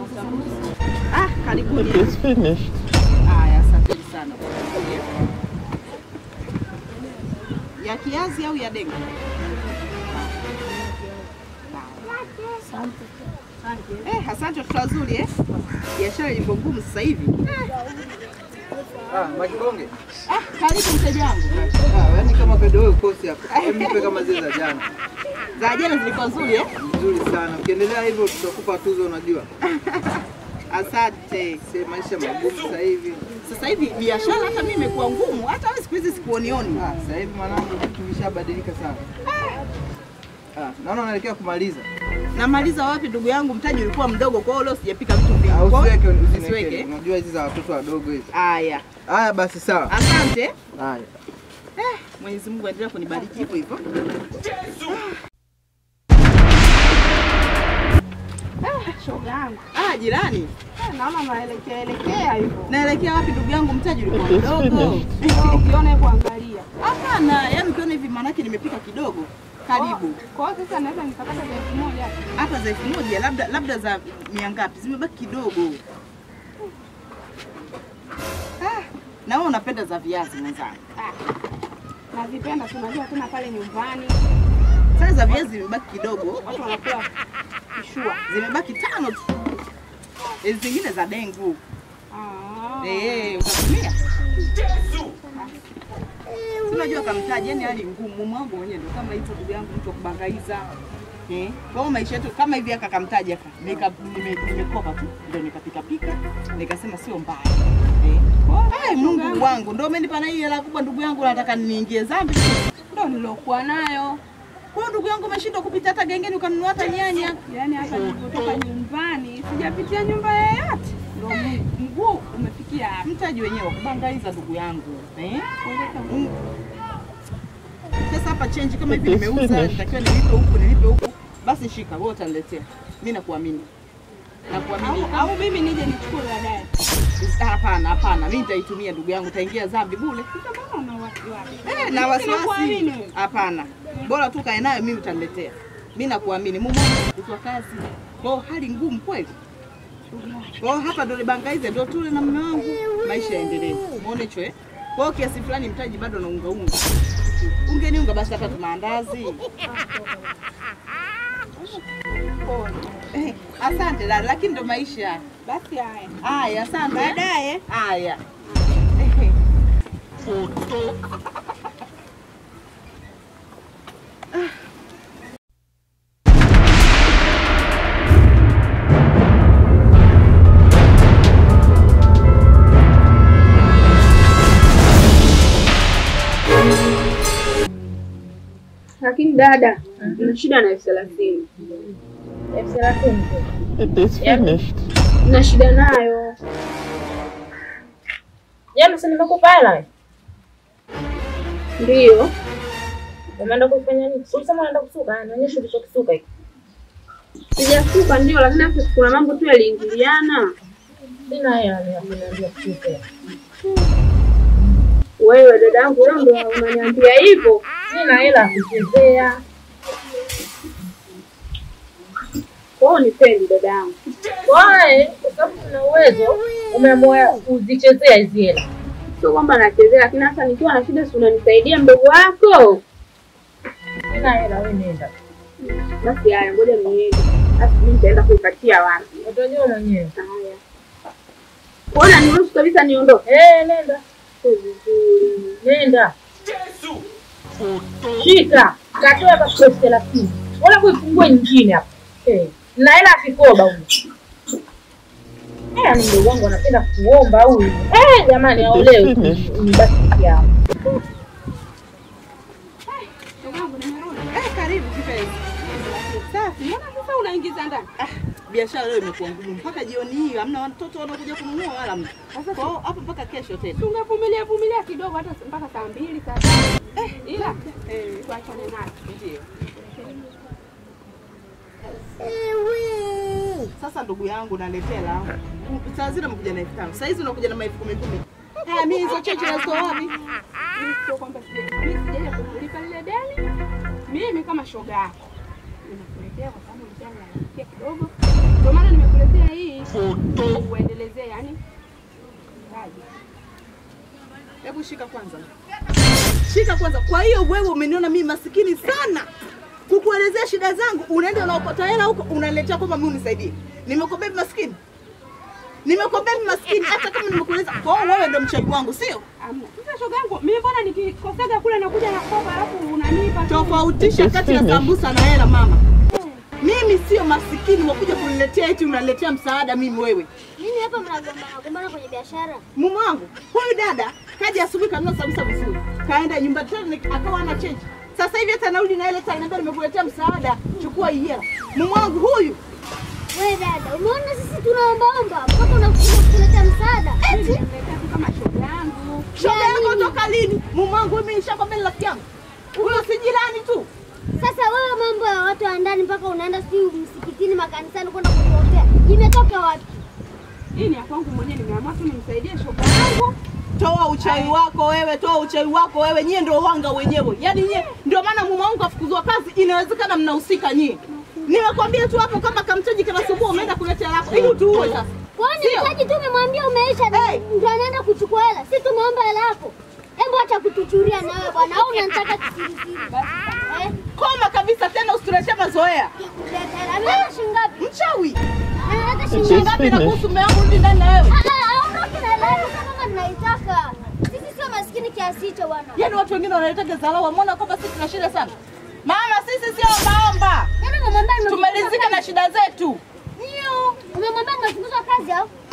Ah, karibuni. It is finished. Haya, asanteni sana. Ya kiazi au ya dengu? Eh, asante watoto wazuri eh. Biashara ilivyo ngumu sasa hivi. Ah, Makibonge. Ah, karibu mteja wangu. Ah, yaani kama kado wewe ukosi hapa. Hebu nipe kama zile za jana. Za jana zilikuwa nzuri eh? Nzuri sana. Ukiendelea hivyo tutakupa tuzo unajua. Asante. Si maisha magumu sasa hivi. Sasa hivi biashara hata mimi imekuwa ngumu, hata wewe siku hizi sikuonioni. Ah, sasa hivi mwanangu vitu vishabadilika sana. Ah, naona unaelekea kumaliza. Namaliza wapi ndugu yangu, mtaji ulikuwa mdogo, kwa hiyo leo sijapika vitu vingi. Ah, Kwa hiyo usiweke usiweke. usiniweke. Unajua hizi za watoto wadogo hizi. Haya, Haya basi sawa. asante. Haya. Mwenyezi Mungu aendelee kunibariki hivyo hivyo. Shoga yangu. Ah, jirani, Naona naelekea elekea hivyo. naelekea wapi ndugu yangu? Mtaji ulikuwa mdogo. Ukiona hebu angalia. Hapana, yaani ukiona hivi maanake nimepika kidogo. Karibu. Kwa hiyo sasa naweza nikapata za elfu moja. Hata za elfu moja labda labda za mia ngapi? Zimebaki kidogo. Ah, na wewe unapenda za viazi mwenzangu. Nazipenda, si unajua tena pale nyumbani Sasa za viazi zimebaki kidogo. watu wanakula kishua. Zimebaki tano tu. Hizi zingine za dengu. Ah. Eh, utatumia? Si Unajua kamtaji, yani hali ngumu. Mume wangu mwenyewe ndio kama hicho ndugu yangu mtu wa kubangaiza. Eh, kwa hiyo maisha yetu kama hivi aka kamtaji aka nika nime- nimekopa tu ndio nikapika pika nikasema sio mbaya. Eh. Ai, Mungu wangu ndio umenipa na hii hela kubwa ndugu yangu nataka niingie dhambi. Ndio nilokuwa nayo. Kwa hiyo ndugu yangu umeshindwa kupita hata gengeni ukanunua hata nyanya. Yaani hapa nilipotoka nyumbani sijapitia nyumba yoyote. Ndio mguu umefikia hapa. Mtaji wenyewe wa kubangaiza ndugu yangu. Eh? Kuleta Mm. Sasa hapa change kama hivi nimeuza, nitakiwa nilipe huku nilipe huku, basi shika wewe utaniletea. Mimi nakuamini. Nakuamini. au, au mimi nije nichukue baadaye. Ah, Hapana, hapana, mimi nitaitumia ndugu yangu, utaingia dhambi bure. Sasa mbona una wasiwasi? Eh, na wasiwasi. Sinakuamini wewe. Hapana. Bora tu kae nayo mimi utaniletea. Mimi nakuamini. Mume wangu kwa kazi. Kwa hiyo hali ngumu kweli. Kwa hiyo hapa ndo nibangaize ndo tule na mume wangu, maisha yaendelee. Umeona hicho eh? Kwa hiyo kiasi fulani mtaji bado na unga unga. Ungeniunga basi hata tu maandazi. Eh, Asante dada, lakini ndo maisha. Basi haya. Haya, asante. Baadaye. Haya. Lakini dada, na shida na elfu thelathini. elfu thelathini tu. It is finished. Na shida nayo. Jana si nimekupa hela wewe? Ndiyo. Umeenda kufanya nini? Si ulisema unaenda kusuka, nionyeshe ulichokisuka hiki. Sijasuka ndio, lakini hapo kuna mambo tu yaliingiliana. Sina hela ni ya kuniambia kusuka. Wewe dada yangu, leo ndo unaniambia hivyo. Sina hela ya kuchezea. Kwa hiyo nipendi dada yangu. Wae, kwa sababu una uwezo, umeamua kuzichezea hizi hela. Sio kwamba nachezea, lakini hasa nikiwa na shida, si unanisaidia mdogo wako? Sina hela, wewe nenda. Basi haya, ngoja niende. Basi mimi nitaenda kuipatia wapi? Utajua mwenyewe. Haya. Kuona niruhusu kabisa niondoke. Eh, nenda. Sio vizuri. Nenda. Shika. Katoa hapa kwa elfu thelathini. Wala kuifungua nyingine hapa. Eh, na hela ya kikoba huyu. Eh, ni mdogo wangu anapenda kuomba huyu. Eh, jamani aolewe. Ni basi yao. Eh, karibu kipenzi. Safi. Mbona sasa unaingiza ndani? Ah, biashara leo imekuwa ngumu mpaka jioni hii, hamna watoto wanakuja kununua wala mtu. Kwa hiyo hapo mpaka kesho tena. Tungevumilia vumilia kidogo hata mpaka saa mbili saa tatu. Eh, ila eh, tuachane nayo. Ndio. Sasa ndugu yangu naletea la. Saa zile umekuja na elfu tano. Saa hizi unakuja na elfu kumi kumi. Ah, mimi hizo cheche nazitoa wapi? Mimi sio kwamba sija- mimi sijaja kukulipa lile deni. Mimi kama shoga yako Ninakuletea kwa sababu ulikuwa unalalakia kidogo. Ndio maana nimekuletea hii. Uendelezee yani. Raji. Hebu shika kwanza, shika kwanza. Kwa hiyo wewe umeniona mimi masikini sana, kukuelezea shida zangu, unaenda unaokota hela huko unaniletea kwamba mimi unisaidie. Nimekuambia mimi maskini, nimekuambia mimi maskini, hata kama nimekueleza. Kwa hiyo wewe ndo mchawi wangu, sio? Amna. Sasa shoga yangu, mimi mbona nikikosaga kule nakuja na kopa alafu unanipa tu. Tofautisha kati ya sambusa na hela, mama. Mimi sio masikini wa kuja kuniletea eti unaletea msaada mimi wewe. Nini hapa mnagombana gombana kwenye biashara? Mume wangu huyu dada kaja asubuhi kanunua sambusa vizuri, kaenda nyumba tena akawa ana change. Sasa hivi hata nauli na ile tena niambia nimekuletea msaada, chukua hii hela. Mume wangu huyu Wewe dada, umeona sisi tunaombaomba mpaka unakuja kutuletea msaada. eti Nimekaa tu kama shoga yangu. shoga yako toka lini? Mume wangu mimi nishakwambia ni rafiki yangu. Huyo si jirani tu. Sasa wewe mambo ya watu wa ndani mpaka unaenda si msikitini makanisani kwenda kutuombea. Imetoka wapi? Hii ni ya kwangu mwenyewe nimeamua tu nimsaidie shoga yangu. Toa uchawi wako wewe, toa uchawi wako wewe. Nyie ndio wanga wenyewe, yaani nyie ndio maana mume wangu afukuzwa kazi. Inawezekana mnahusika nyie. Nimekwambia tu hapo, kama kamtaji kanasumbua, umeenda kuletea lako ili utuue sasa. Kwani Sio. mtaji tu umemwambia umeisha Hey. ndio anaenda kuchukua hela. Si tumeomba hela yako. Hebu acha kutuchuria na wewe bwana. Au unanitaka kisirisiri? Eh? Koma kabisa tena, usituletee mazoea. Kuleta hela. Ameleta shilingi ngapi? Mchawi Analeta It shilingi is ngapi? ngapi na finished. kuhusu mume wangu rudi ndani na wewe? Ah, ah, aondoke na hela yako kama tunaitaka. Sisi sio maskini kiasi hicho bwana. Yaani watu wengine wanaletaga dharau, wameona kwamba sisi tuna shida sana. Mama, sisi sio ombaomba, Yaani umemwambia nimefukuzwa tumelizika na kazi. shida zetu. Ndio. Umemwambia nimefukuzwa kazi au?